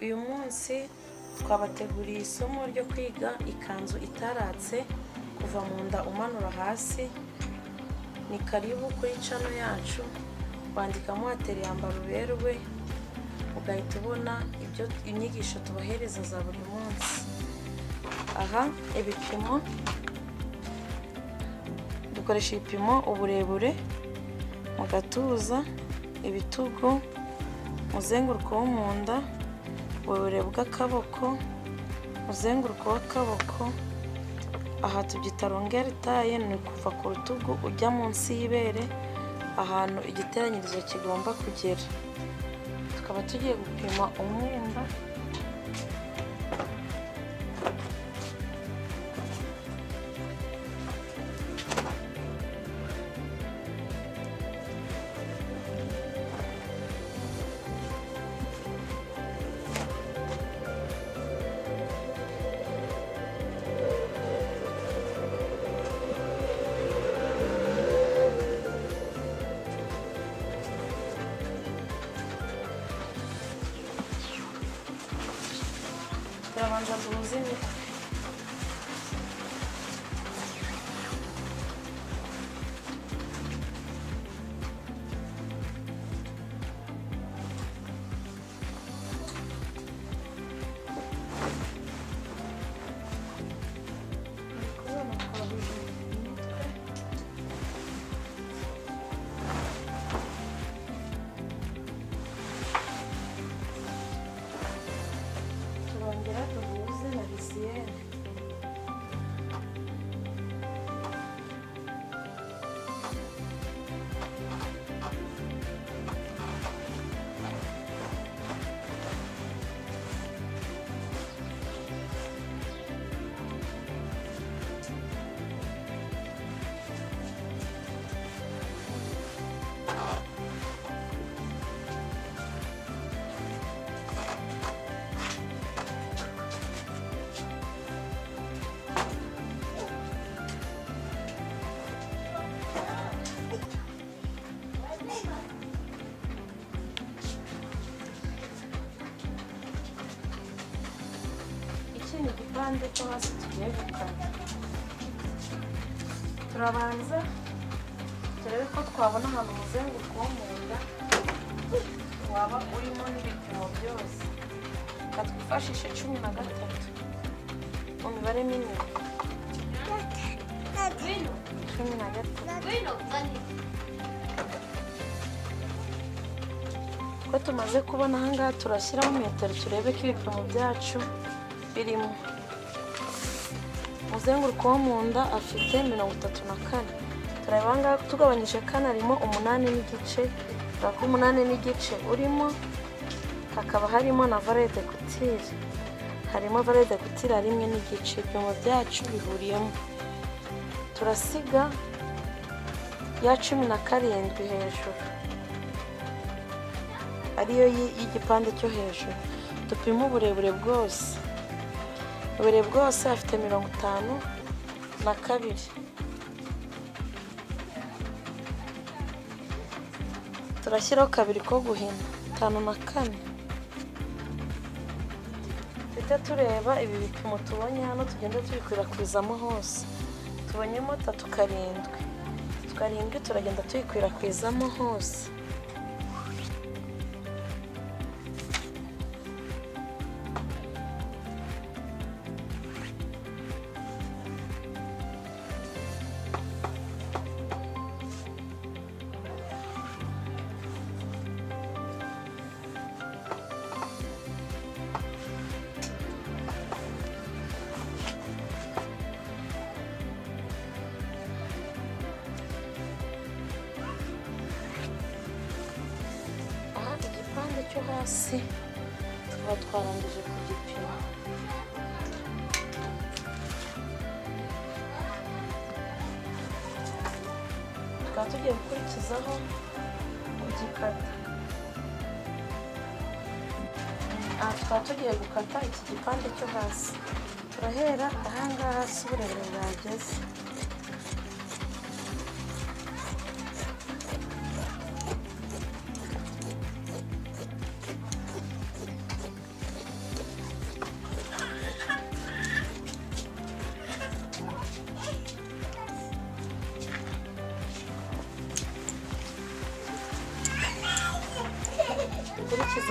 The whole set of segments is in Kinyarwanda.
uyu munsi twabateguriye isomo ryo kwiga ikanzu itaratse kuva mu nda umanura hasi ni karibu kuri cano yacu wandikamo watera yambara uberwe ugahita ubona ibyo inyigisho tubahereza za buri munsi aha ibipimo dukoresha ibipimo uburebure mu gatuza ibitugu umuzenguruko wo mu nda uburebure bw'akaboko umuzenguruko w'akaboko aha tubyita rongeri taye ni kuva ku rutugu ujya munsi y'ibere ahantu igiteranyirizo kigomba kugera tukaba tugiye gupima umwenda turabanza duhuze imitwe turongera duhuze na lisiyeri iki ni igipande cyo hasi tugiye gukata turabanza turebe ko twabona ahantu umuzenguruko wo mu nda waba urimo n'ibipimo byose reka twifashishe cumi na gatatu mu mibare minini Grino, cumi na gatatu Grino, Grino. ko tumaze kubona ahangaha turashyiramo metero turebe ko ibipimo byacu birimo umuzenguruko wo mu nda afite mirongo itatu na kane turareba ahangaha tugabanyije kane harimo umunani n'igice urabona ko umunani n'igice urimo hakaba harimo na valide kutire harimo valide kutire rimwe n'igice ibipimo byacu bihuriyemo turasiga ya cumi na karindwi hejuru ariyo yi- y'igipande cyo hejuru dupima uburebure bwose uburebure bwose afite mirongo itanu na kabiri turashyiraho kabiri ko guhina itanu na kane tujya tureba ibi bipimo tubonye hano tugenda tubikwirakwizaho hose tubonyemo tatu karindwi tatu karindwi turagenda tuyikwirakwizamo hose aha igipande cyo hasi tukaba twarangije kugipima tukaba tugiye gukurikizaho kugikata aha tukaba tugiye gukata iki gipande cyo hasi turahera ahangaha hasi uburebure bwageze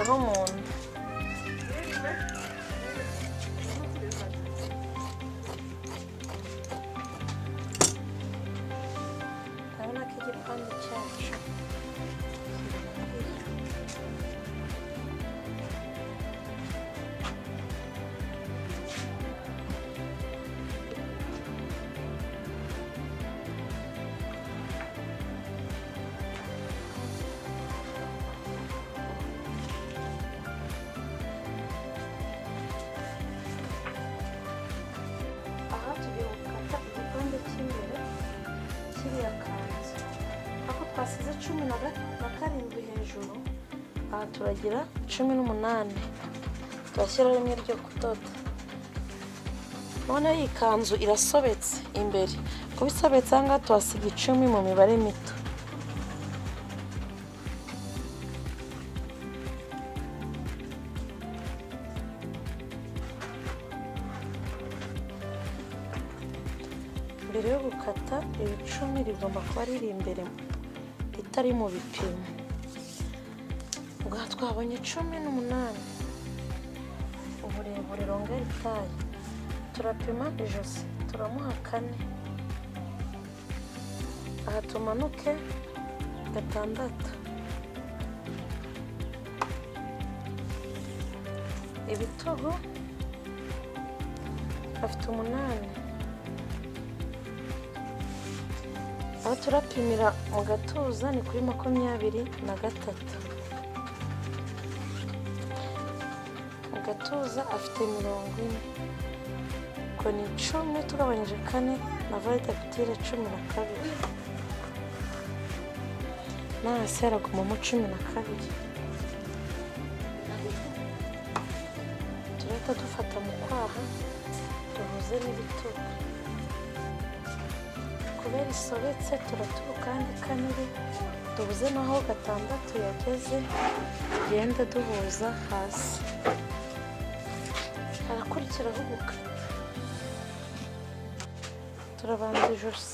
aho mu nda urabona ko igipande cyacu aha tugiye gukata igikombe cy'imbere kiriya kanzu aho twasize cumi na ga- na karindwi hejuru aha turagira cumi n'umunani turashyiraho rimwe ryo kudoda noneho iyi kanzu irasobetse imbere kuba isobetse aha ngaha tuhasiga icumi mu mibare mito mbere yo gukata iri cumi rigomba kuba riri imbere ritari mu bipimo ubwo aha twabonye cumi n'umunani uburebure ronga ritaye turapima ijosi turamuha kane aha tumanuke gatandatu ibitugu afite umunani aho turapimira mu gatuza ni kuri makumyabiri na gatatu mu gatuza afite mirongo ine ubwo ni icumi tugabanyije kane na validapitire cumi na kabiri no hasi haragumamo cumi na kabiri turahita dufata mu kwaha duhuze n'ibitugu kubera isobetse turaturuka ahandi kaniri duhuze n'aho gatandatu yageze tugenda duhuza hasi harakurikiraho gukata turabanza ijosi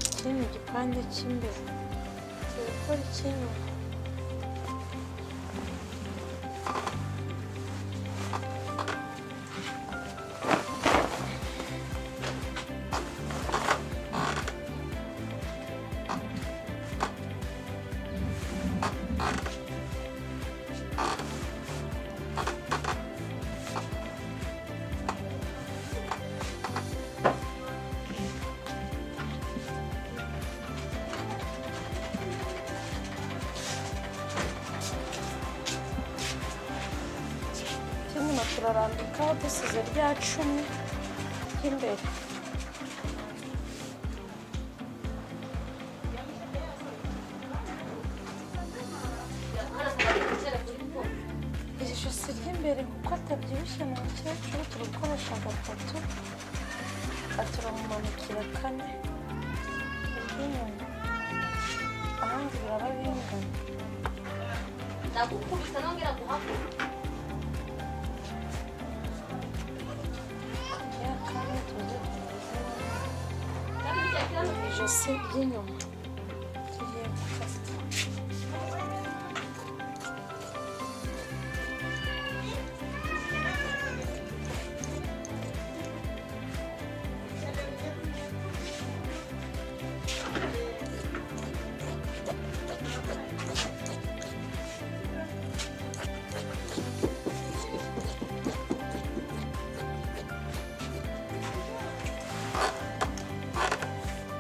iki ni igipande cy'imbere turi gukora icy'inyuma icy'inyuma turarambikaho dusize rya cumi ry'imbere iri josi ry'imbere kuko atabyibushye mu mukecuru turi gukoresha gatatu aha turamumanukira kane iry'inyuma ahandi biraba bingana ndagukubita nongera guhaguruka ya kane tuze kumurikana kandi icyo kibazo ijosi ry'inyuma tugiye gukata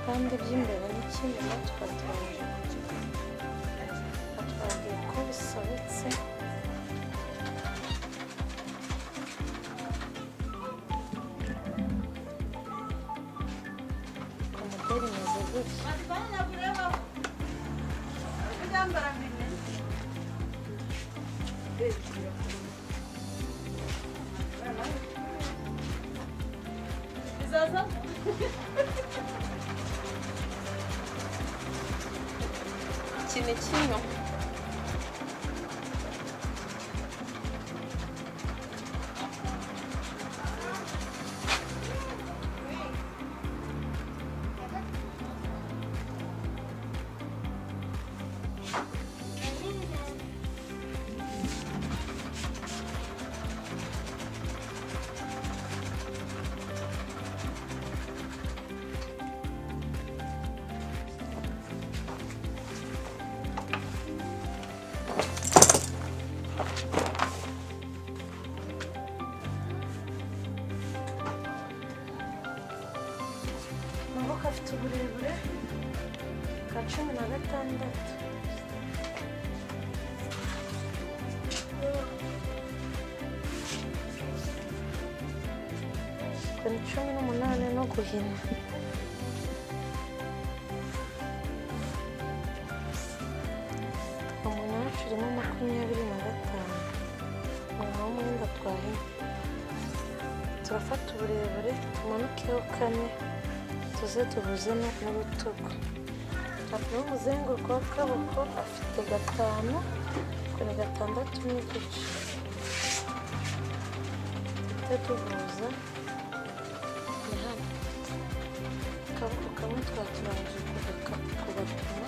kandi by'imbere n'icy'inyuma twatubanje batwabwiye ko bisobetse imideri imeze gutya Thank bizaza iki ni kimwe naho gafite uburebure bwa cumi na gatandatu ni cumi n'umunani no guhina umunani turimo makumyabiri na gatanu umuntu w'umwenda twahinnye turafata uburebure tumanukeho kane tuze tubuze no mu rutugu apima umuzenguruko w'akaboko afite gatanu ubwo ni gatandatu n'igice tujye tubuza ni hano akaboko kamwe twaturangije kugaka- kugapima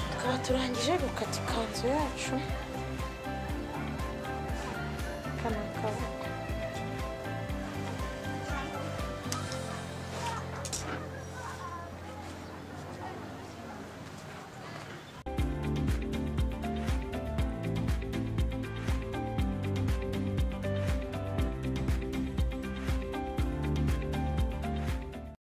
tukaba turangije gukata ikanzu yacu kana akaboko